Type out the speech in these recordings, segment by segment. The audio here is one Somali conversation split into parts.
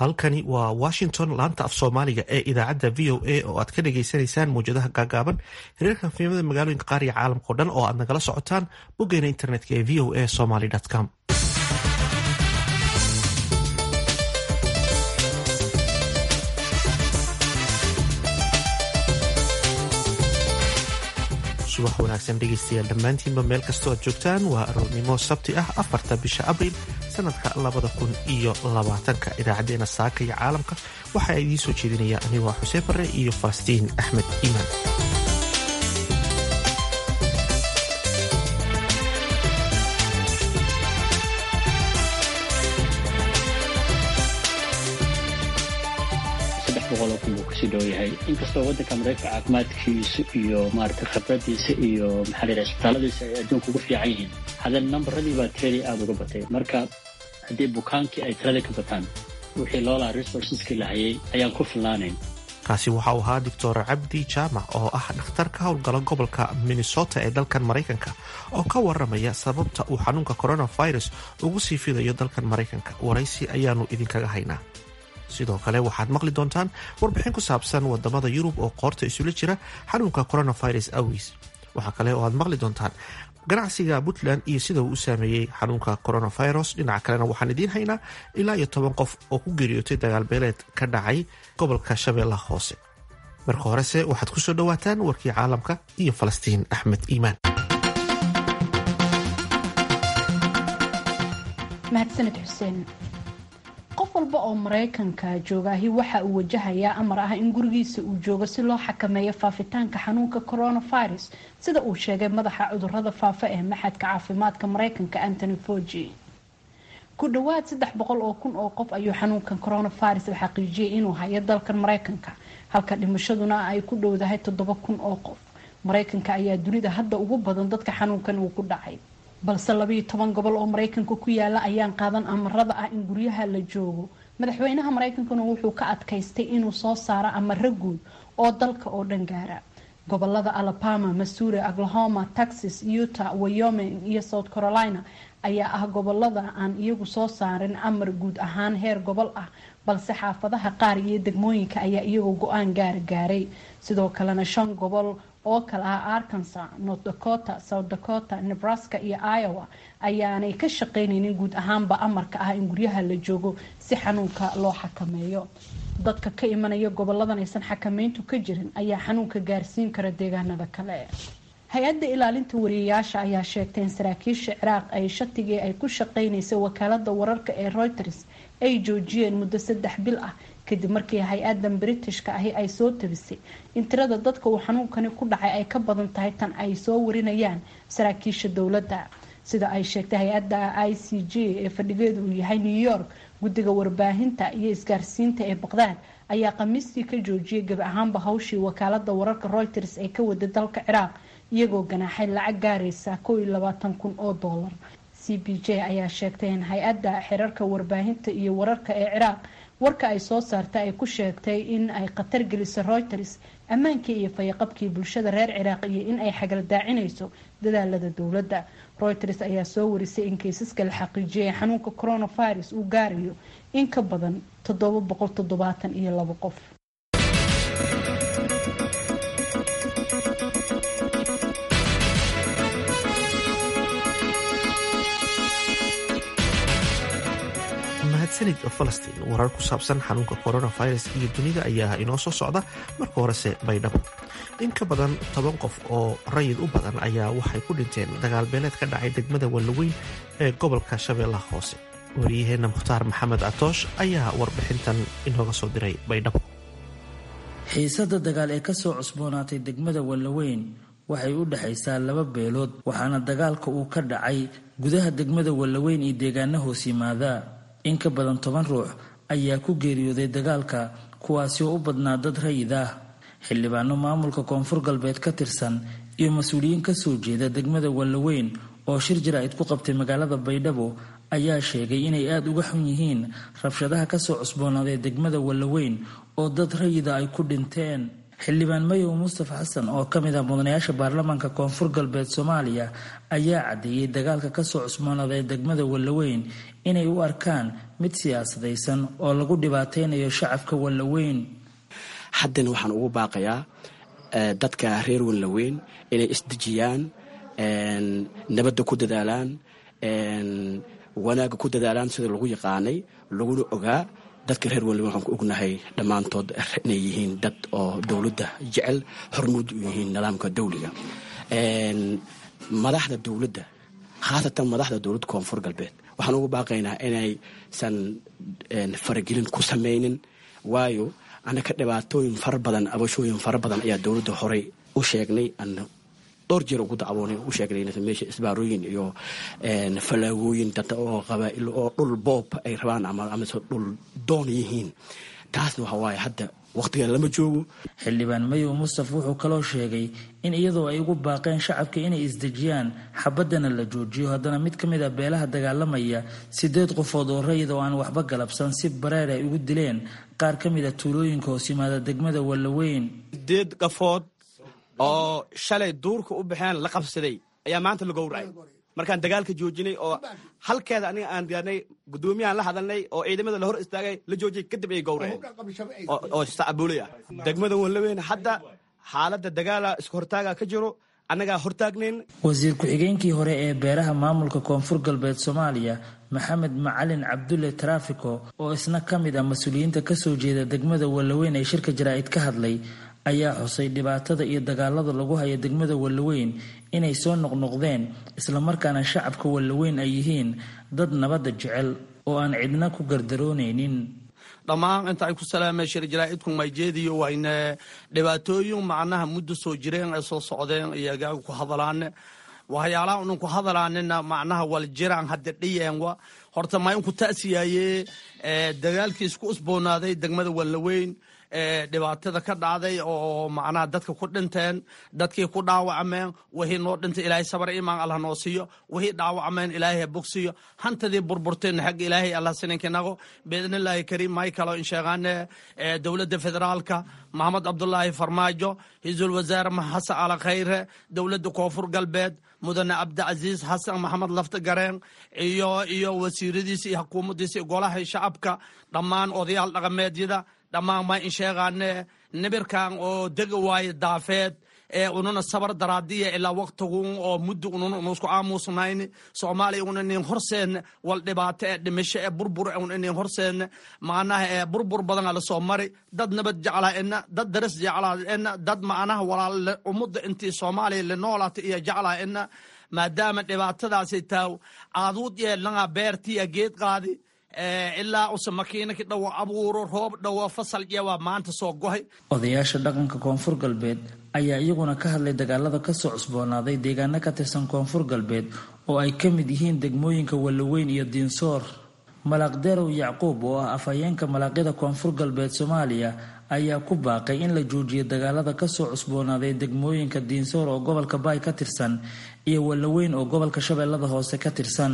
halkani waa washington laanta af soomaaliga ee idaacadda v o a oo aad ka dhagaysanaysaan mawjadaha gaagaaban hiriirka fiimada magaalooyinka qaariga caalamkao dhan oo aad nagala socotaan boggeena internetka ee v o a somaly com subax wanaagsan dhegaystayaal dhammaantiinba meel kastoo aad joogtaan waa aroornimo sabti ah afarta bisha abriil sanadka labada kun iyo labaatanka idaacaddeenna saaka iyo caalamka waxaa idiin soo jeedinaya anigoo xuseen barre iyo falastiin axmed iimaan buu kasii dhow yahay inkastoo wadanka mareykanka caafimaadkiisu iyo maarata khibradiisa iyo maxaa la yidhaha isbitaalladiisa ay adduunka ugu fiican yihiin haddana nambaradii baa tiradii aada uga batay marka haddii bukaankii ay tiradii ka bataan wixii loolaa resourceski la hayay ayaan ku filnaanayn kaasi waxa uu ahaa doctor cabdi jaamac oo ah dhakhtar ka howlgala gobolka minnesota ee dalkan maraykanka oo ka waramaya sababta uu xanuunka coronavirus ugu sii fidayo dalkan maraykanka waraysi ayaanu idinkaga haynaa sidoo kale waxaad maqli doontaan warbixin ku saabsan wadamada yurub oo qoorta isula jira xanuunka coronavirus awgiis waxaa kale oo aad maqli doontaan ganacsiga puntland iyo sida uu u saameeyey xanuunka coronavirus dhinaca kalena waxaan idiin haynaa ilaa iyo toban qof oo ku geeriyootay dagaalbeeleed ka dhacay gobolka shabeellaha hoose marka horese waxaad kusoo dhawaataan warkii caalamka iyo falastiin axmed iimaan mahadsaned xuseen qof walba oo maraykanka joogaahi waxa uu wajahayaa amar ah in gurigiisa uu joogo si loo xakameeyo faafitaanka xanuunka coronavirus sida uu sheegay madaxa cudurada faafa ee maxadka caafimaadka maraykanka antony foji ku dhawaad saddex boqol oo kun oo qof ayuu xanuunkan coronavirus la xaqiijiyay inuu hayo dalkan maraykanka halka dhimashaduna ay ku dhowdahay toddoba kun oo qof maraykanka ayaa dunida hadda ugu badan dadka xanuunkan uu ku dhacay balse labayo toban gobol oo maraykanka ku yaala ayaan qaadan amarada ah in guryaha la joogo madaxweynaha maraykankuna wuxuu ka adkaystay inuu soo saaro amaro guud oo dalka oo dhan gaara gobolada alabama missouri oklahoma texas utah wyoming iyo south carolina ayaa ah gobolada aan iyagu soo saarin amar guud ahaan heer gobol ah balse xaafadaha qaar iyo degmooyinka ayaa iyagoo go-aan gaara gaaray sidoo kalena shan gobol oo kale ah arkansas north dakota south dakota nebraska iyo iowa ayaanay ka shaqeyneynin guud ahaanba amarka ah in guryaha la joogo si xanuunka loo xakameeyo dadka ka imanaya goboladan aysan xakameyntu ka jirin ayaa xanuunka gaarsiin kara deegaanada kale hay-adda ilaalinta wariyayaasha ayaa sheegtay in saraakiisha ciraaq ay shatigii ay ku shaqeyneysay wakaalada wararka ee reuters ay joojiyeen muddo saddex bil ah kadib markii hay-adan britishka ahi ay soo tabisay in tirada dadka uu xanuunkani ku dhacay ay ka badan tahay tan ay soo warinayaan saraakiisha dowladda sida ay sheegtay hay-adda i c j ee fadhigeedu uu yahay new york guddiga warbaahinta iyo isgaarsiinta ee baqdaad ayaa khamiistii ka joojiyay gab ahaanba hawshii wakaalada wararka reuters ee ka waday dalka ciraaq iyagoo ganaaxay lacag gaaraysa kow iyo labaatan kun oo doolar c b j ayaa sheegtay in hay-adda xirarka warbaahinta iyo wararka ee ciraaq warka ay soo saartay ay ku sheegtay in ay khatar gelisay reuters ammaankii iyo fayaqabkii bulshada reer ciraaq iyo in ay xagaldaacinayso dadaalada dowladda reuters ayaa soo warisay in kaysaska la xaqiijiyay xanuunka coronavirus uu gaarayo in ka badan toddoba boqol toddobaatan iyo labo qof mahadsanid falastiin warar ku saabsan xanuunka coronavirus iyo dunida ayaa inoo soo socda marka horese baydhabo in ka badan toban qof oo rayid u badan ayaa waxay ku dhinteen dagaalbeeleed ka dhacay degmada wallaweyn ee gobolka shabeellaha hoose wariyaheenna mukhtaar maxamed atoosh ayaa warbixintan inooga soo diray baydhabo xiisada dagaal ee kasoo cusboonaatay degmada wallaweyn waxay u dhexaysaa laba beelood waxaana dagaalka uu ka dhacay gudaha degmada wallaweyn iyo deegaana hoos yimaada in ka badan toban ruux ayaa ku geeriyooday dagaalka kuwaasi oo u badnaa dad rayid ah xildhibaano maamulka koonfur galbeed ka tirsan iyo mas-uuliyiin kasoo jeeda degmada wallaweyn oo shir jaraa'id ku qabtay magaalada baydhabo ayaa sheegay inay aada uga xun yihiin rabshadaha kasoo cusboonaaday degmada wallaweyn oo dad rayida ay ku dhinteen xildhibaan mayow mustafa xasan oo ka mid ah mudanayaasha baarlamaanka koonfur galbeed soomaaliya ayaa caddeeyey dagaalka kasoo cusboonaaday degmada wallaweyn inay u arkaan mid siyaasadaysan oo lagu dhibaateynayo shacabka wallaweyn haddana waxaan ugu baaqayaa dadka reer wallaweyn inay isdejiyaan nabadda ku dadaalaan wanaagga ku dadaalaan sida lagu yaqaanay laguna ogaa dadka reer wallaweyn waxaan ku ognahay dhammaantood inay yihiin dad oo dowladda jecel hormuud u yihiin nidaamka dawliga madaxda dowladda khaasatan madaxda dowladda koonfur galbeed waxaan ugu baaqaynaa inaysan faragelin ku samaynin waayo annaka dhibaatooyin fara badan abashooyin fara badan ayaa dowladda horey u sheegnay dhowr jeer ugu dacwoonay u sheegnay meesha isbaarooyin iyo falaagooyin dad oo qabaa'il oo dhul boob ay rabaan amase dhul doon yihiin taasna waxa waaye hadda wakhtigan lama joogo xildhibaan mayow mustafa wuxuu kaloo sheegay in iyadoo ay ugu baaqeen shacabka inay isdejiyaan xabaddana la joojiyo haddana mid ka mid ah beelaha dagaalamaya sideed qofood oo rayid oo aan waxba galabsan si bareer ay ugu dileen qaar ka mid a tuulooyinka hoos yimaada degmada wallaweyn sideed qafood oo shalay duurka u baxeen la qabsaday ayaa maanta la gowracay markaan dagaalka joojinay oo halkeeda aniga aan gaarnay guddoomiyahan la hadalnay oo ciidamada la hor istaagay la joojiyay kadib ay gowraceen oo sacbuulay ah degmada wallaweyn hadda xaaladda dagaala isku hortaaga ka jiro annagaa hortaagnayn wasiir ku-xigeenkii hore ee beeraha maamulka koonfur galbeed soomaaliya maxamed macalin cabdulle taraafiko oo isna ka mid ah mas-uuliyiinta kasoo jeeda degmada wallaweyn ee shirka jaraa'id ka hadlay ayaa xusay dhibaatada iyo dagaalada lagu haya degmada wallaweyn inay soo noqnoqdeen islamarkaana shacabka wallaweyn ay yihiin dad nabadda jecel oo aan cidna ku gardaroonaynin dhammaan inta ay ku salaameen shir jaraa'idku mayjeediyo wayne dhibaatooyin macnaha muddo soo jireen ay soo socdeen iyagaa ku hadalaane waxyaalaha unan ku hadalaanina macnaha wal jiraan hadda dhiyeenwa horta ma inku taasiyaaye dagaalkii isku usboonaaday degmada wallaweyn dhibaatada ka dhacday oo macnaha dadka ku dhinteen dadkii ku dhaawacmeen wixii noo dhintay ilaahay sabar imaan allah noo siiyo wixii dhaawacmeen ilaahay bogsiyo hantadii burburteen xagga ilaahay allah sininkinago biidnillaahi kariim may kalo in sheegaane dowladda federaalka maxamed cabdulaahi farmaajo ra-iisul wasaare xasan ala khayre dowladda koonfur galbeed mudane cabdicasiis xasan maxamed lafta gareen iyo iyo wasiiradiisa iyo xukuumaddiisa iyo golaha shacabka dhammaan odayaal dhaqameedyada dhammaan ma in sheegaane nibirkan oo dega waaye daafeed ee ununa sabar daraadiya ilaa waktigun oo muddo ununa unusku aamusnayn soomaaliya un inin horseenne wal dhibaato ee dhimisho ee burbur un inin horseenne macnaha ee burbur badan ala soo mari dad nabad jeclaa ina dad daris jeclaa ina dad macnaha walaal ummadda intii soomaaliya lenoolata iyo jeclaa ina maadaama dhibaatadaasi taaw aaduud yeelnanga beertiya geed qaadi ilaa use makiinaki dhawo abuuro roob dhawo fasal iyawaa maanta soo gohay odayaasha dhaqanka koonfur galbeed ayaa iyaguna ka hadlay dagaalada kasoo cusboonaaday deegaano ka tirsan koonfur galbeed oo ay ka mid yihiin degmooyinka wallaweyn iyo diinsoor malaaqderow yacquub oo ah afhayeenka malaaqyada koonfur galbeed soomaaliya ayaa ku baaqay in la joojiyo dagaalada kasoo cusboonaaday degmooyinka diinsoor oo gobolka baay ka tirsan iyo wallaweyn oo gobolka shabeellada hoose ka tirsan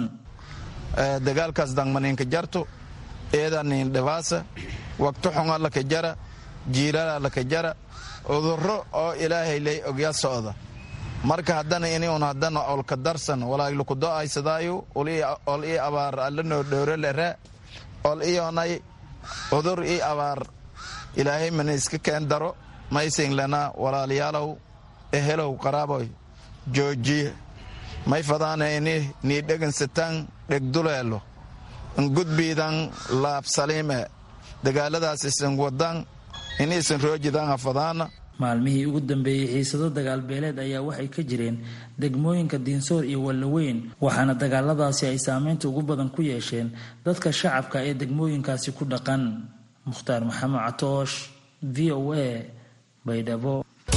dagaalkaas dangmaninka jarto eedanin dhibaasa waqti xunga laka jara jiilala laka jara uduro oo ilaahay lay ogya socda marka haddana inuun haddana olka darsan walaaglukudo aysadaayu ol ii abaar allanoo dhowro lere ol iyonay udur ii abaar ilaahay mana iska keen daro maysin lena walaalayaalow ehelow qaraaboy joojiye may fadaana ini nii dhegansataan dhegduleelo ngudbiidan laabsaliime dagaaladaas isan wadan ini isan roojidaan hafadaana maalmihii ugu dambeeyey xiisado dagaal beeleed ayaa waxay ka jireen degmooyinka diinsoor iyo wallaweyn waxaana dagaaladaasi ay saameynta ugu badan ku yeesheen dadka shacabka ee degmooyinkaasi ku dhaqan mukhtaar maxamed catoosh v o a baydhabo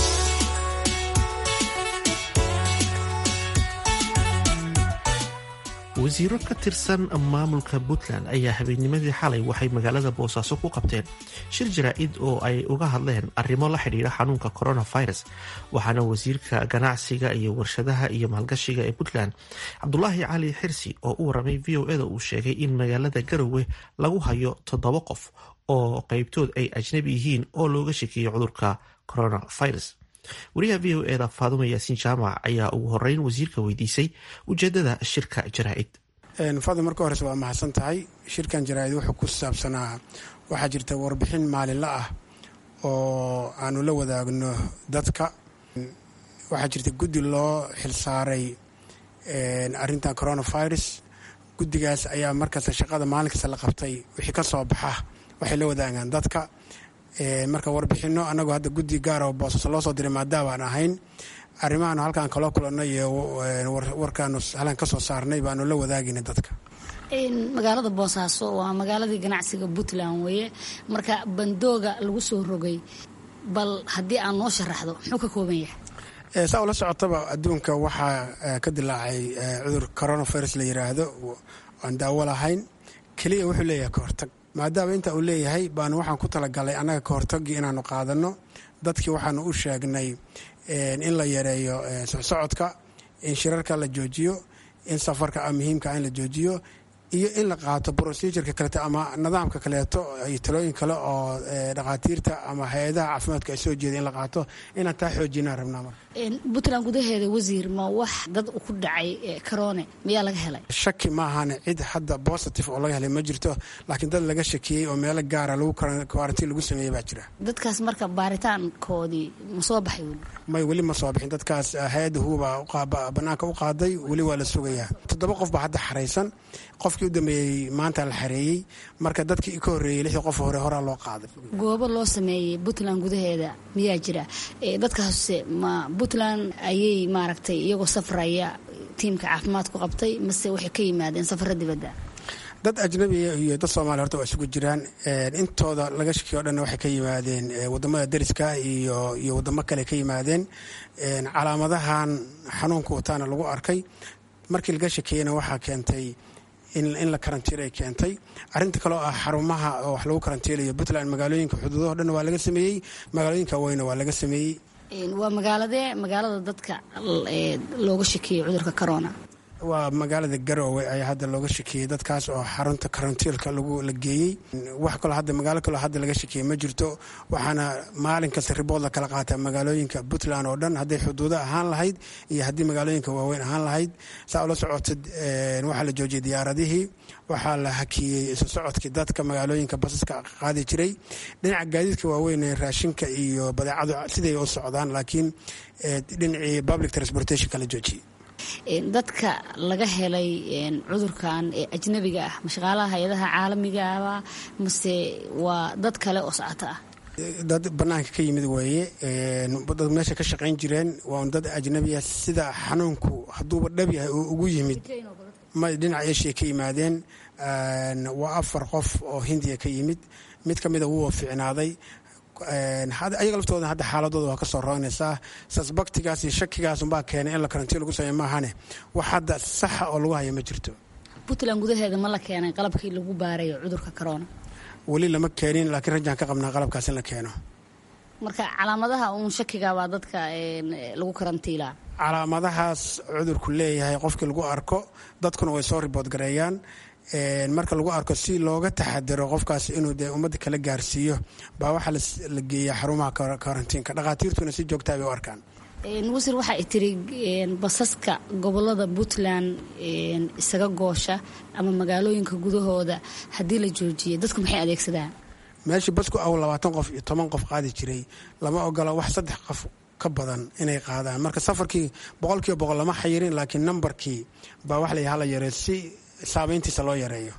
wasiiro ka tirsan maamulka puntland ayaa habeennimadii xalay waxay magaalada boosaaso ku qabteen shir jaraa-id oo ay uga hadleen arrimo la xidhiidha xanuunka coronavirus waxaana wasiirka ganacsiga iyo warshadaha iyo maalgashiga ee puntland cabdulaahi cali xirsi oo u waramay v o eda uu sheegay in magaalada garowe lagu hayo toddoba qof oo qeybtood ay ajnabi yihiin oo looga shekeeyey cudurka coronavirus wariyaha v o eda faadumo yaasiin jaamac ayaa ugu horeyn wasiirka weydiisay ujeedada shirka jaraa-id fadl marka horeyse waa mahadsan tahay shirkan jaraa-id wuxuu ku saabsanaa waxaa jirta warbixin maalinla ah oo aanu la wadaagno dadka waxaa jirta guddi loo xilsaaray arintan coronavirus guddigaas ayaa markasta shaqada maalin kasta la qabtay wixii ka soo baxa waxay la wadaagaan dadka marka warbixino anagoo hadda guddi gaara oo boosas loo soo diray maadaabaan ahayn arrimahaanu halkaan kaloo kulanay iyo warkaanu halkaan ka soo saarnay baanu la wadaagayna dadka magaalada boosaaso waa magaaladii ganacsiga puntland weeye marka bandooga lagu soo rogay bal haddii aan noo sharaxdo muxuu ka kooban yahay saa ula socotaba adduunka waxaa ka dilaacay cudur coronavirus la yiraahdo aan daawo lahayn keliya wuxuu leeyahay ka hortag maadaama inta uu leeyahay baanu waxaan ku talagalay annaga ka hortagii inaanu qaadano dadkii waxaanu u sheegnay in la yareeyo socsocodka in shirarka la joojiyo in safarka muhiimka in la joojiyo iyo in la qaato procedureka kaleeto ama nidaamka kaleeto iyo talooyin kale oo dhakhaatiirta ama hay-adaha caafimaadka ay soo jeeda in la qaato inaan taa xoojinaan rabnaa marka puntland gudaheeda wasiir ma wax dad ku dhacay corone miyaa laga helay shaki maahan cid hadda positive oo laga helay ma jirto laakiin dad laga shakiyey oo meelo gaara lagu quarantiin lagu sameeyey baa jira dadkaas marka baaritaankoodii ma soo baxay weli may weli ma soo bixin dadkaas hay-adda huuba banaanka u qaaday weli waa la sugayaa toddoba qof baa hadda xaraysan qofkii u dambeeyey maanta la xareeyey marka dadkii ka horreeyey lixdii qof hore horaa loo qaaday goobo loo sameeyey puntland gudaheeda miyaa jira dadkaase ma puntland ayay maaragtay iyagoo safraya tiimka caafimaadku qabtay mase waxay ka yimaadeen safaro dibadda dad ajnabiga iyo dad soomaaliya horta waa isugu jiraan intooda laga shakiyo o dhan waxay ka yimaadeen wadamada dariska iyo iyo wadamo kale ka yimaadeen calaamadahan xanuunka wataana lagu arkay markii laga shakiyeyna waxaa keentay in la karantiilay keentay arinta kaloo ah xarumaha oo wax lagu karantiilayo puntland magaalooyinka xuduudaho dhan waa laga sameeyey magaalooyinka weyna waa laga sameeyey waa magaaladee magaalada dadka looga shakiyey cudurka corona waa magaalada garoowe ayaa hadda looga shakiyey dadkaas oo xarunta karantiilka lagu la geeyey wax kaloo hadda magaalo kaloo hadda laga shakiyey ma jirto waxaana maalin kasta ribood la kala qaataa magaalooyinka puntland oo dhan hadday xuduudo ahaan lahayd iyo haddii magaalooyinka waaweyn ahaan lahayd saa ula socotid waxaa la joojiyey diyaaradihii waxaa la hakiyey isu socodkii dadka magaalooyinka basaska qaadi jiray dhinaca gaadiidka waaweyn raashinka iyo badeecadu siday u socdaan laakiin dhinacii public transportationka la joojiyey dadka laga helay cudurkan ee ajnabiga ah mashaqaalaha hay-adaha caalamigaaba mase waa dad kale oo socoto ah dad banaanka ka yimid weeye dad meesha ka shaqayn jireen waa dad ajnabiya sida xanuunku hadduuba dhab yahay oo ugu yimid dhinaca eshiya ka yimaadeen waa afar qof oo hindiya ka yimid mid ka mida wuu fiicnaaday ayaga laftooda hadda xaaladooda waa kasoo roonaysaa sasbaktigaas iyo shakigaas unbaa keenay in la karantiin lagu sameey maahane wax hadda saxa oo lagu haya ma jirto puntland gudaheeda ma la keenay qalabkii lagu baarayo cudurka corona weli lama keenin laakiin rajaan ka qabnaa qalabkaas in la keeno marka calaamadaha uun shakiga baa dadka lagu karantiilaa calaamadahaas cudurku leeyahay qofkii lagu arko dadkuna way soo ribood gareeyaan marka lagu arko si looga taxadiro qofkaas inuu dee ummadda kala gaarsiiyo baa waxaa la geeyaa xarumaha karantiinka dhakhaatiirtuna si joogtaa bay u arkaan wasiir waxa ay tiri basaska gobolada puntland isaga goosha ama magaalooyinka gudahooda haddii la joojiyay dadku maxay adeegsadaan meeshii basku aw labaatan qof iyo toban qof qaadi jiray lama ogola wax saddex qof ka badan inay qaadaan marka safarkii boqolkiiba boqol lama xayirin laakiin nambarkii baa wax la hala yaree si saameyntiisa loo yareeyo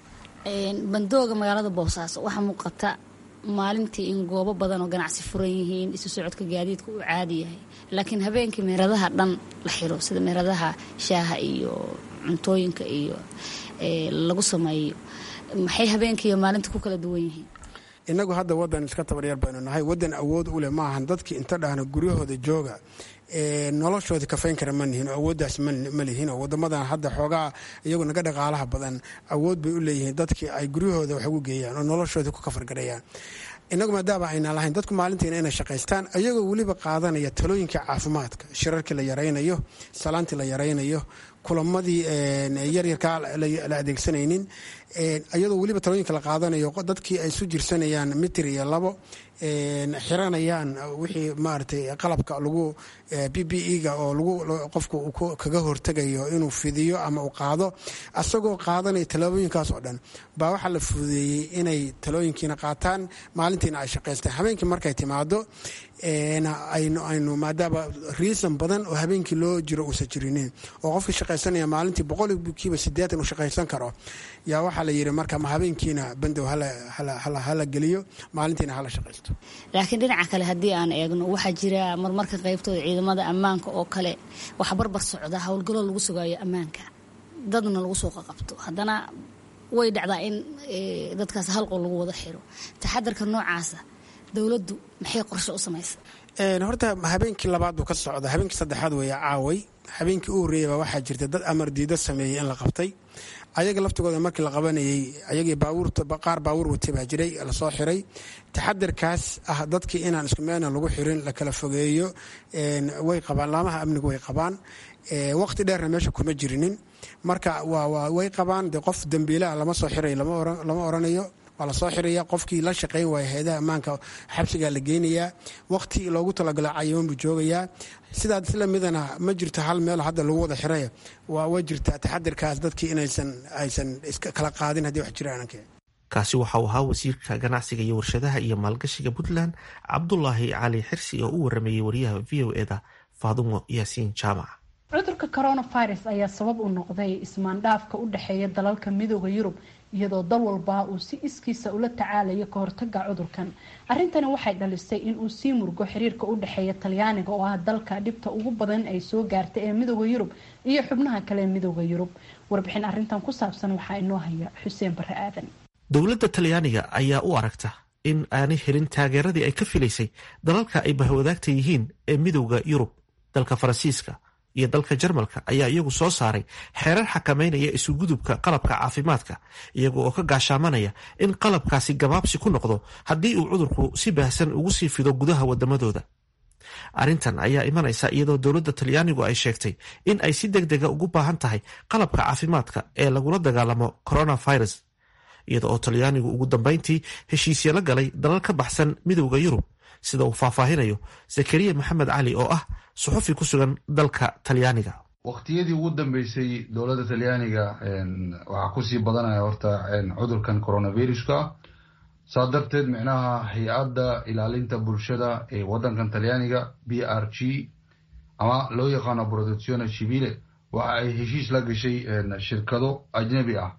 bandooga magaalada boosaaso waxaa muuqata maalintii in goobo badan oo ganacsi furan yihiin isu socodka gaadiidka uu caadi yahay laakiin habeenkii meeradaha dhan la xiro sida meeradaha shaaha iyo cuntooyinka iyo lagu sameeyo maxay habeenkii iyo maalinta ku kala duwan yihiin inagu hadda wadan iska tabaryar baynu nahay wadan awood u leh maahan dadkii inta dhahna guryahooda jooga noloshoodii kafayn kara ma nihin oo awooddaas ma lihin oo wadamadan hadda xoogaa iyagu naga dhaqaalaha badan awood bay u leeyihiin dadkii ay guryahooda wax ugu geeyaan oo noloshoodii ku kafargarayaan inagu maadaama ayna lahayn dadku maalintiina inay shaqaystaan ayagoo weliba qaadanaya talooyinka caafimaadka shirarkii la yaraynayo salaantii la yaraynayo kulamadii yaryarkaa la adeegsanaynin iyadoo weliba talooyinka la qaadanayo dadkii ay isu jirsanayaan mitir iyo labo xiranayaan wixii maaragtay qalabka lagu b b e-ga oo lagu qofku kaga hortegayo inuu fidiyo ama uu qaado asagoo qaadanaya tallaabooyinkaas oo dhan baa waxaa la fududeeyey inay talooyinkiina qaataan maalintiina ay shaqaystaan habeenkii markay timaado aynu maadaama riisan badan oo habeenkii loo jiro uusan jirinin oo qofkii shaqaysanaya maalintii boqolkiiba sideetan uu shaqaysan karo yaa waxaa la yidhi marka ma habeenkiina bandow hala geliyo maalintiina hala shaqaysto laakiin dhinaca kale haddii aan eegno waxaa jira marmarka qaybtooda ciidamada ammaanka oo kale waxa barbar socda howlgallo lagu sugaayo ammaanka dadna lagu soo qaqabto haddana way dhacdaa in dadkaas halqol lagu wada xiro taxadarka noocaasa dowladdu maxay qorshe u samaysa horta habeenkii labaad buu ka socda habeenkii saddexaad weeye caaway habeenkii u horreeyay baa waxaa jirta dad amar diido sameeyey in la qabtay ayaga laftigooda markii la qabanayey ayagii baabuurta qaar baabuur watay baa jiray lasoo xiray taxadarkaas ah dadkii inaan isku meelna lagu xirin la kala fogeeyo way qabaan laamaha amnigu way qabaan waqti dheerna meesha kuma jirinin marka way qabaan de qof dembiilaha lama soo xiray lama oranayo waa lasoo xiraya qofkii la shaqayn waaya hay-adaha ammaanka xabsigaa la geynayaa waqti loogu talagalo cayiman buu joogayaa sidaa isla midana ma jirto hal meel hadda lagu wada xiray waa way jirtaa taxadirkaas dadkii inaysan aysan iska kala qaadin haddii wax jiraan kaasi waxa uu ahaa wasiirka ganacsiga iyo warshadaha iyo maalgashiga puntland cabdulaahi cali xirsi oo u warameeyey wariyaha v o eda faadumo yaasiin jaamac cudurka coronavirus ayaa sabab u noqday ismaandhaafka u dhexeeya dalalka midooda yurub iyadoo dal walba uu si iskiisa ula tacaalayo ka hortaga cudurkan arrintani waxay dhalisay in uu sii murgo xiriirka u dhexeeya talyaaniga oo ah dalka dhibta ugu badan ay soo gaartay ee midooda yurub iyo xubnaha kale ee midooda yurub warbixin arrintan ku saabsan waxaa inoo haya xuseen bare aadan dowladda talyaaniga ayaa u aragta in aanay helin taageeradii ay ka filaysay dalalka ay bahwadaagta yihiin ee midooda yurub dalka faransiiska iyo dalka jarmalka ayaa iyagu soo saaray xeerar xakameynaya isugudubka qalabka caafimaadka iyaga oo ka gaashaamanaya in qalabkaasi gabaabsi ku noqdo haddii uu cudurku si baahsan ugu sii fido gudaha wadamadooda arrintan ayaa imanaysa iyadoo dowladda talyaanigu ay sheegtay in ay si deg dega ugu baahan tahay qalabka caafimaadka ee lagula dagaalamo coronavirus iyada oo talyaanigu ugu dambeyntii heshiisya la galay dalal ka baxsan midowda yurub sida uu faahfaahinayo zakariya maxamed cali oo ah suxufi ku sugan dalka talyaaniga waqtiyadii ugu dambeysay dowladda talyaaniga waxaa kusii badanaya horta cudurkan coronaviruska saa darteed micnaha hay-adda ilaalinta bulshada ee wadankan talyaaniga b r g ama loo yaqaano protezione civile waxa ay heshiis la gashay shirkado ajnabi ah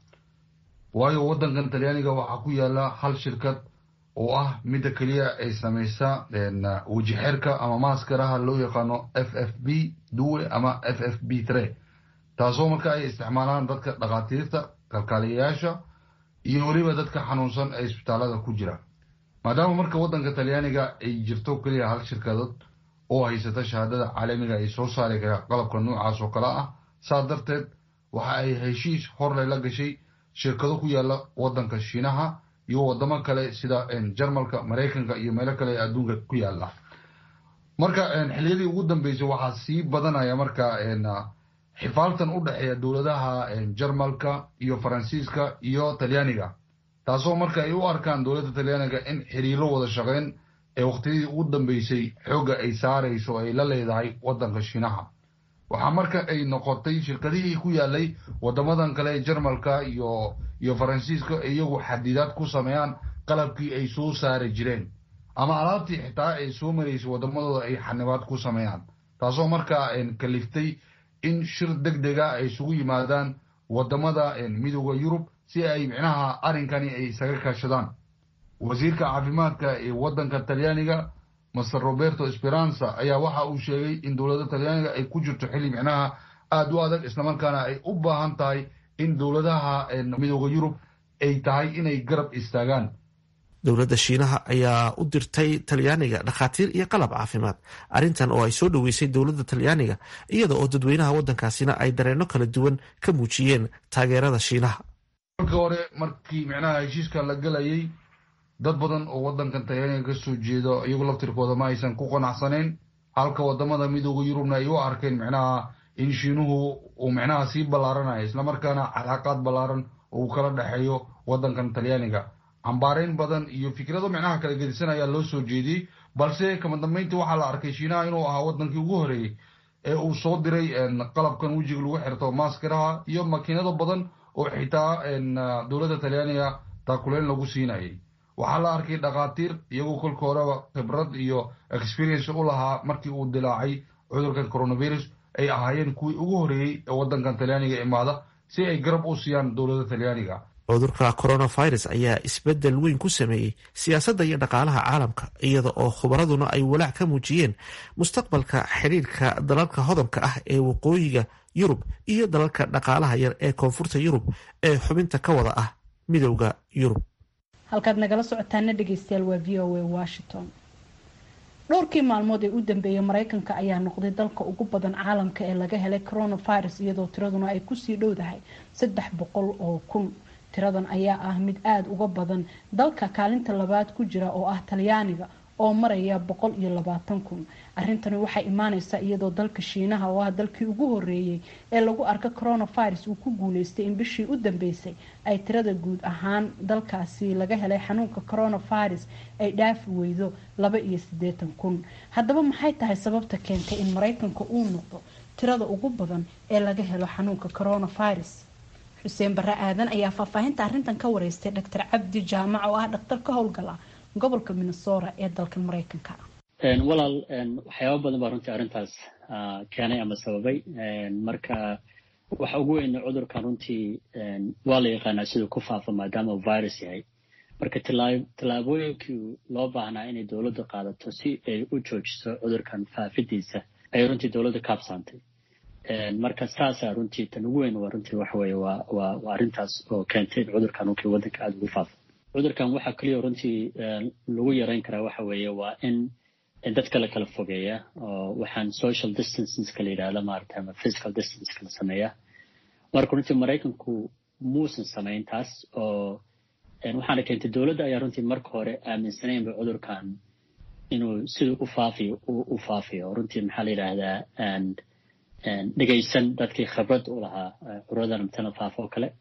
waayo wadankan talyaaniga waxaa ku yaala hal shirkad oo ah midda keliya ay samaysa wejixerka ama maaskaraha loo yaqaano f f b duwe ama f f b tre taasoo marka ay isticmaalaan dadka dhakhaatiirta kalkaaliyayaasha iyo weliba dadka xanuunsan ee isbitaalada ku jira maadaama marka waddanka talyaaniga ay jirto keliya hal shirkadood oo haysata shahaadada caalamiga ay soo saari kara qalabka noocaas oo kale ah saa darteed waxa ay heshiis horley la gashay shirkado ku yaala waddanka shiinaha iyo wadamo kale sida jarmalka maraykanka iyo meelo kale ee adduunka ku yaala marka xiliyadii ugu dambeysay waxaa sii badanaya marka xifaaltan u dhexeeya dowladaha jarmalka iyo faransiiska iyo talyaaniga taasoo marka ay u arkaan dowladda talyaaniga in xiriiro wada shaqeyn ee waqtiyadii ugu dambeysay xoogga ay saarayso ay la leedahay waddanka shiinaha waxaa marka ay noqotay shirkadihii ku yaalay wadamadan kale ee jarmalka iyo iyo faransiiska iyagu xadidaad ku sameeyaan qalabkii ay soo saari jireen ama alaabtii xitaa ay soo maraysay wadamadooda ay xanibaad ku sameeyaan taasoo markaa kaliftay in shir deg dega ay isugu yimaadaan wadamada midooda yurub si ay micnaha arrinkani ay isaga kaashadaan wasiirka caafimaadka ee waddanka talyaaniga master roberto speranza ayaa waxa uu sheegay in dowladda talyaaniga ay ku jirto xilli micnaha aada u adag islamarkaana ay u baahan tahay in dowladaha midooda yurub ay tahay inay garab istaagaan dowladda shiinaha ayaa u dirtay talyaaniga dhakhaatiir iyo qalab caafimaad arrintan oo ay soo dhoweysay dowladda talyaaniga iyada oo dadweynaha waddankaasina ay dareenno kala duwan ka muujiyeen taageerada shiinaha marka hore markii micnaha heshiiska la gelayay dad badan oo waddankan talyaaniga ka soo jeedo iyagu laftirkooda ma aysan ku qanacsanayn halka wadamada midooda yurubna ay u arkeen micnaha in shiinuhu uu micnaha sii ballaaranayo islamarkaana calaaqaad ballaaran uu kala dhexeeyo waddankan talyaaniga cambaarayn badan iyo fikrado micnaha kala gedisan ayaa loo soo jeediyey balse kama dambeyntii waxaa la arkay shiinaha inuu ahaa waddankii ugu horeeyey ee uu soo diray qalabkan wejiga lagu xirto maaskaraha iyo makiinado badan oo xitaa dowladda talyaaniga taakuleyn lagu siinayay waxaa la arkay dhakhaatiir iyagoo kolka horeba khibrad iyo experience u lahaa markii uu dilaacay cudurkan coronavirus ay ahaayeen kuwii ugu horeeyey ee waddankan talyaaniga imaada si ay garab u siiyaan dowladda talyaaniga cudurka coronavirus ayaa isbeddel weyn ku sameeyey siyaasadda iyo dhaqaalaha caalamka iyada oo khubaraduna ay walaac ka muujiyeen mustaqbalka xidhiirka dalalka hodanka ah ee waqooyiga yurub iyo dalalka dhaqaalaha yar ee koonfurta yurub ee xubinta ka wada ah midowda yurub halkaad nagala socotaana dhegeystayaal waa v o a washington dhowrkii maalmood ee u dambeeyay mareykanka ayaa noqday dalka ugu badan caalamka ee laga helay coronavirus iyadoo tiraduna ay kusii dhowdahay saddex boqol oo kun tiradan ayaa ah mid aada uga badan dalka kaalinta labaad ku jira oo ah talyaaniga oo maraya boqol iyo labaatan kun arrintani waxay imaaneysaa iyadoo dalka shiinaha oo ah dalkii ugu horeeyey ee lagu arka coronavirus uu ku guuleystay in bishii u dambeysay ay tirada guud ahaan dalkaasi laga helay xanuunka coronavirus ay dhaafi weydo laba iyo siddeetan kun haddaba maxay tahay sababta keentay in mareykanka uu noqdo tirada ugu badan ee laga helo xanuunka coronavirus xuseen barre aadan ayaa faahfaahinta arrintan ka wareystay dhaktar cabdi jaamac oo ah dhaktar ka howlgala gobolka minnesota ee dalka mareykanka walaal waxyaaba badan baa runtii arrintaas keenay ama sababay marka waxa ugu weyn cudurkan runtii waa la yaqaanaa siduu ku faafa maadaama uu virus yahay marka tallaabooyinkii loo baahnaa inay dowladdu qaadato si ay u joojiso cudurkan faafidiisa ayay runtii dowladda kaabsaantay marka saasaa runtii tan ugu weyn waa runtii waxa weeye waa waa waa arrintaas oo keentay in cudurkan runtii waddanka aada ugu faafo cudurkan waxaa keliya runtii lagu yareyn karaa waxa weeye waa in dadka la kala fogeeya oo waxaan social distanceska la yidhahda maarata ama physical distanceka la sameeya marka runtii maraykanku muusan samayn taas oo waxaana keentay dowladda ayaa runtii marka hore aaminsanaynba cudurkan inuu siduu u faafiyo u faafiyo runtii maxaa la yidhaahdaa dhegaysan dadkii khibrad u lahaa curadan matala faafo oo kale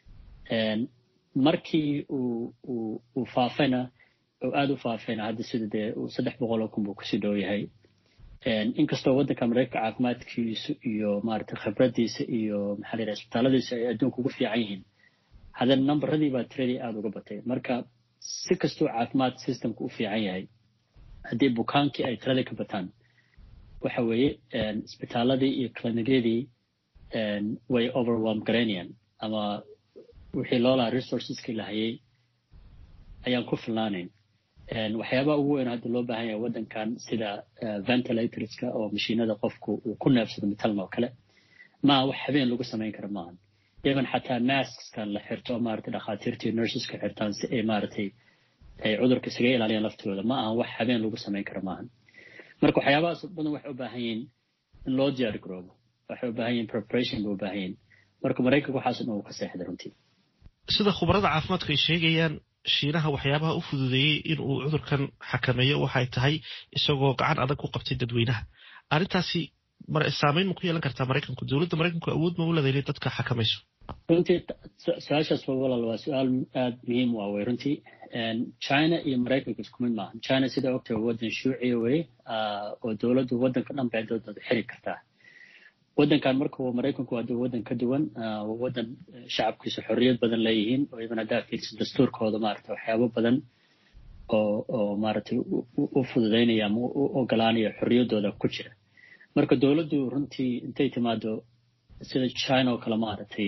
markii uu faafayna oo aada u faafayna hadda sida dee saddex boqol oo kun buu kusii dhow yahay inkastoo waddanka mareykanka caafimaadkiisu iyo maarata khibradiisa iyo maxaa la yidhaha isbitaalladiisa ay adduunka ugu fiican yihiin haddana nambaradii baa tiradii aada uga batay marka si kastuu caafimaad systemka u fiican yahay haddii bukaankii ay tiradii ka bataan waxa weeye isbitaaladii iyo clinigyadii way overwhelm garaynayaan ama wixii loo lahaa resourceski lahayay ayaan ku filnaanayn waxyaabaha ugu weyn hadda loo baahan yahay waddankan sida ventilatorska oo mashiinada qofku uu ku neefsado matalan oo kale maa wax habeen lagu samayn kara maahan even xataa maskskan la xirto maarata dhakhaatiirtii nurseska xirtaan si ay maaratay ay cudurka isaga ilaaliyaan laftooda ma ahan wax habeen lagu samayn kara maahan marka waxyaabahaas badan waxay u baahan yihiin in loo diyaar garoobo waxay u baahan yihin preparation bay u baahan yihin marka maraykanka waxaas dhan uu ka seexday runtii sida khubarada caafimaadku ay sheegayaan shiinaha waxyaabaha u fududeeyey in uu cudurkan xakameeyo waxay tahay isagoo gacan adag ku qabtay dadweynaha arrintaasi saameyn ma ku yeelan kartaa maraykanku dowladda maraykanku awood ma u leedahay inay dadka xakamayso runtii su-aashaas walaal waa su-aal aada muhiim u ah wey runtii china iyo maraykanka isku mid maaha china sida ogtahay waddan shuuciya weye oo dowladdu waddanka dhan bay dooda xiri kartaa waddankan marka maraykanku waa waddan ka duwan waa waddan shacabkiisa xorriyad badan leeyihiin oo iban haddaa fiirsa dastuurkooda maarata waxyaabo badan oo oo maaragtay u fududaynaya ama u ogolaanaya xorriyaddooda ku jira marka dowladdu runtii intay timaado sida china oo kale maaragtay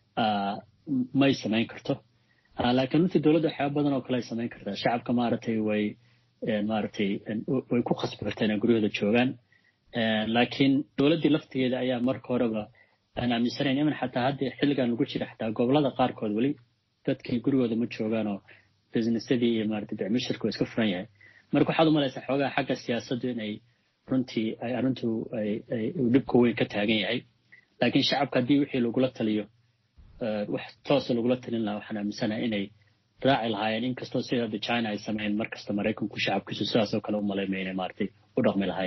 may samayn karto laakiin runtii dowladda waxyaaba badan oo kale ay samayn kartaa shacabka maaragtay way maaragtay way ku khasbi kartaa inay guryahooda joogaan laakiin dowladdii laftigeeda ayaa marka horeba aan aaminsanayn iman xataa hadda xilligan lagu jira xataa gobolada qaarkood weli dadkii gurigooda ma joogaanoo businessadii iyo maaragtay bicmishirku iska furan yahay marka waxaad u malaysaa xoogaa xagga siyaasaddu inay runtii ay arrintu ay uu dhibka weyn ka taagan yahay laakiin shacabka haddii wixii lagula taliyo wax toosa lagula talin lahaa waxaan aaminsanahay inay raaci lahaayeen inkastoo sida hadda china ay sameeyeen markasta maraykanku shacabkiisu sidaas oo kale u malaymaya inay maaragtay u dhaqmi lahaayeen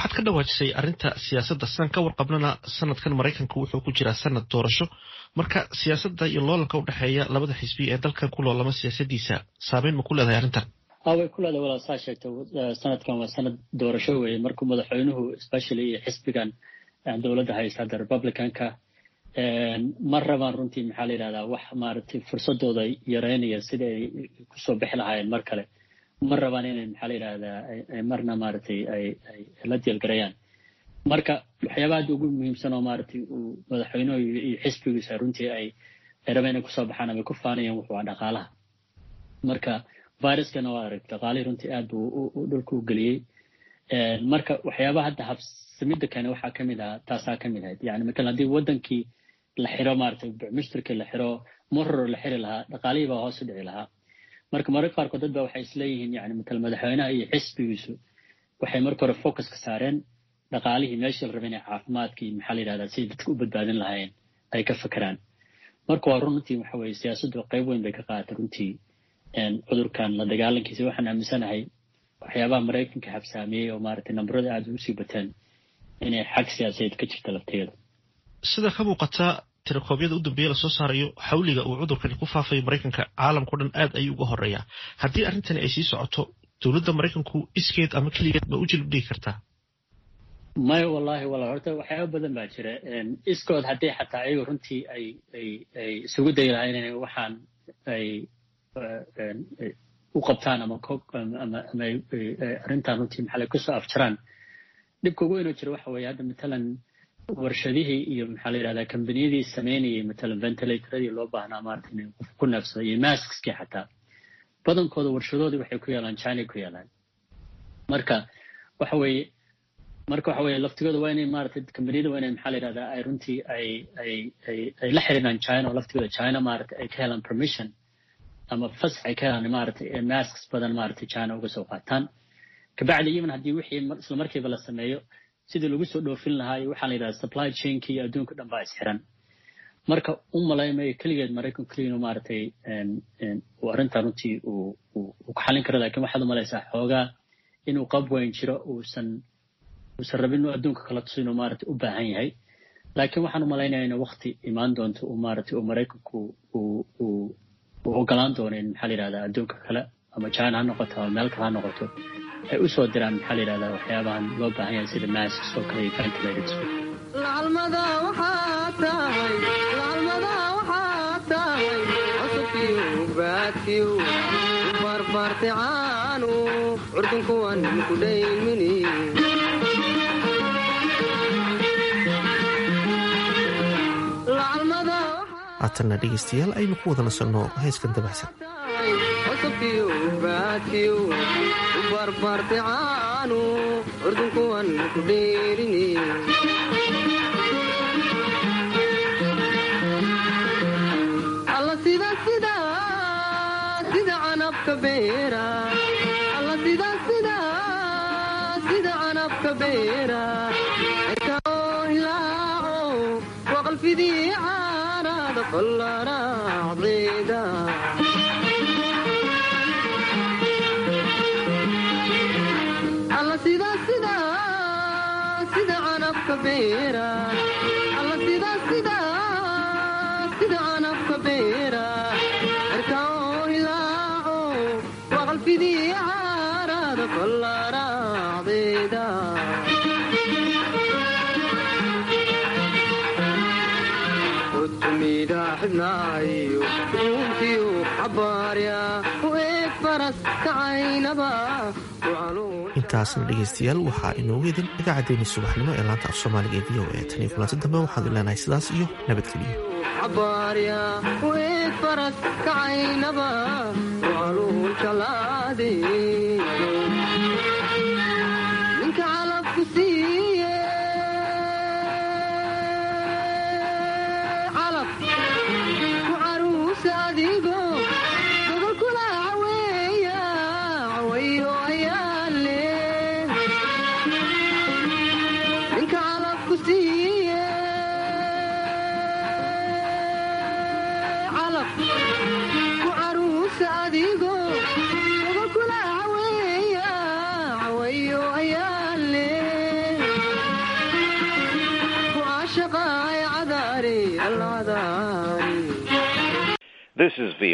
waxaad ka dhawaajisay arrinta siyaasadda sidaan ka warqabnana sanadkan maraykanka wuxuu ku jiraa sanad doorasho marka siyaasadda iyo loolanka udhexeeya labada xisbi ee dalkan ku loolama siyaasadiisa saameyn ma ku leedahay arrintan way ku leedahay walaal saa sheegta sanadkan waa sanad doorasho weeye markuu madaxweynuhu especially iyo xisbigan dowladda haysta hadda republicanka ma rabaan runtii maxaa la yidhahdaa wax maaragtay fursadooda yareynaya sida ay kusoo bixi lahaayeen mar kale ma rabaan inay maxaa la yidhahdaa marna maaragtay ay ay la diilgarayaan marka waxyaabaha hadda ugu muhiimsan oo maaragtay uu madaxweynuhu iyo xisbigiisa runtii ay ay rabeen inay kusoo baxaan ama ku faanayaan wuxuu waa dhaqaalaha marka viruskana waa arag dhaqaalihii runtii aad buu dhulka u geliyey marka waxyaabaha hadda habsamida kane waxaa ka mid ahaa taasaa ka mid ahayd yani matalan haddii wadankii la xiro maaragtay mushtarkii la xiro moror la xiri lahaa dhaqaalihii baa hoos u dhici lahaa marka mararka qaarkood dad ba waxay isleeyihiin yani matal madaxweynaha iyo xisbigiisu waxay marka hore focus ka saareen dhaqaalihii meeshii la rabay inay caafimaadkii maxaa la yidhahdaa siday dadka u badbaadin lahaayeen ay ka fakeraan marka waa runtii waxa weeye siyaasaddu qayb weyn bay ka qaadatay runtii cudurkan la dagaalankiisa waxaan aaminsanahay waxyaabaha maraykanka habsaamiyey oo maaragtay nambarada aada ugu sii bateen inay xag siyaasadeed ka jirta lafteeda sida ka muuqata tirakoobyada u dambeeya lasoo saarayo xawliga uu cudurkani ku faafayo maraykanka caalamkao dhan aad ayuu uga horeeyaa haddii arrintani ay sii socoto dowladda maraykanku iskeed ama keligeed ma u jilib dhigi kartaa maya wallahi wala horta waxyaaba badan baa jira iskood haddii xataa ayagu runtii ay ay ay isugu dayi lahayn inay waxaan ay u qabtaan ama ama ama arrintan runtii maxaa kusoo afjaraan dhibka ugu weynoo jira waxa weeye hadda matalan warshadihii iyo maxaa la yidhahdaa kambaniyadii sameynayay matalan ventilatorradii loo baahnaa maarata inay qof ku neefsado iyo maskskii xataa badankooda warshadoodii waxay ku yaalaan china ku yaalaan marka waxa weeye marka waxa weeye laftigooda waa inay maarata kambaniyada waa inay maxaa la yidhahdaa ay runtii ay ay ay ay la xiriiraan china oo laftigooda china maarata ay ka helaan permission ama fasax ay ka helaan maaragtay masks badan maaragtay china uga soo qaataan kabacdi even haddii wixii isla markiiba la sameeyo sidii lagu soo dhoofin lahaa iyo waxaa la yidhahda supply chainkii iyo adduunka dhan baa isxiran marka u malaymayo keligeed maraykanku keligiinu maaragtay uu arrintaa runtii uu uu ku xallin karo lakin waxaad u malaysaa xoogaa inuu qab weyn jiro uusan uusan rabin inuu adduunka kala tuso inuu maaragtay u baahan yahay laakiin waxaan u malaynaya inay wakti imaan doonto uu maaragtay uu maraykanku uu uu uu ogolaan doono in maxaa la yidhahdaa adduunka kale ama china ha noqoto ama meel kale ha noqoto ay u soo diraan maxaa la yidhahdaa waxyaabahan loo baahan yahay sida masks oo kale iyo ventilators lacalmada waxaa tahay lacalmada waxaa tahay cusubkiyo baadkiyo barbarti caanu curdunkuwan ku dhaymini haatanna dhegaystayaal aynu ku wada nasanno heeskan dabacsan cusubkiyo baadkiyo barbarti caanu curdunkuwan ku dheerini alla sida sida sida canabka beera alla sida sida sida canabka beera ekao hilaaco waqalfidii caarada qollaraacdeeda alla sida sida sida canabka beera alla sida sida sida canabka beera erkao hilaaco waqalfidii caarada qollaraacdeeda utumida xibnaayo uuntiyu xabaarya u eeg faras kacaynaba intaasna dhegaystayaal waxaa inoogu idin idaacaddeenii subaxnimo ee laanta af soomaaliga ee v o a tan iyo kulanti dambe waxaanu leenahay sidaas iyo nabadgeliyo xabaarya u eeg faras kacaynaba waaluun jalaade ninka calabku siiye calab ku caruusa adigo gogolkula caweeya cawayo ayaale ninka calabku siiye calab ku caruusa adigo gogolkula caweeya cawayo ayaale This is VOA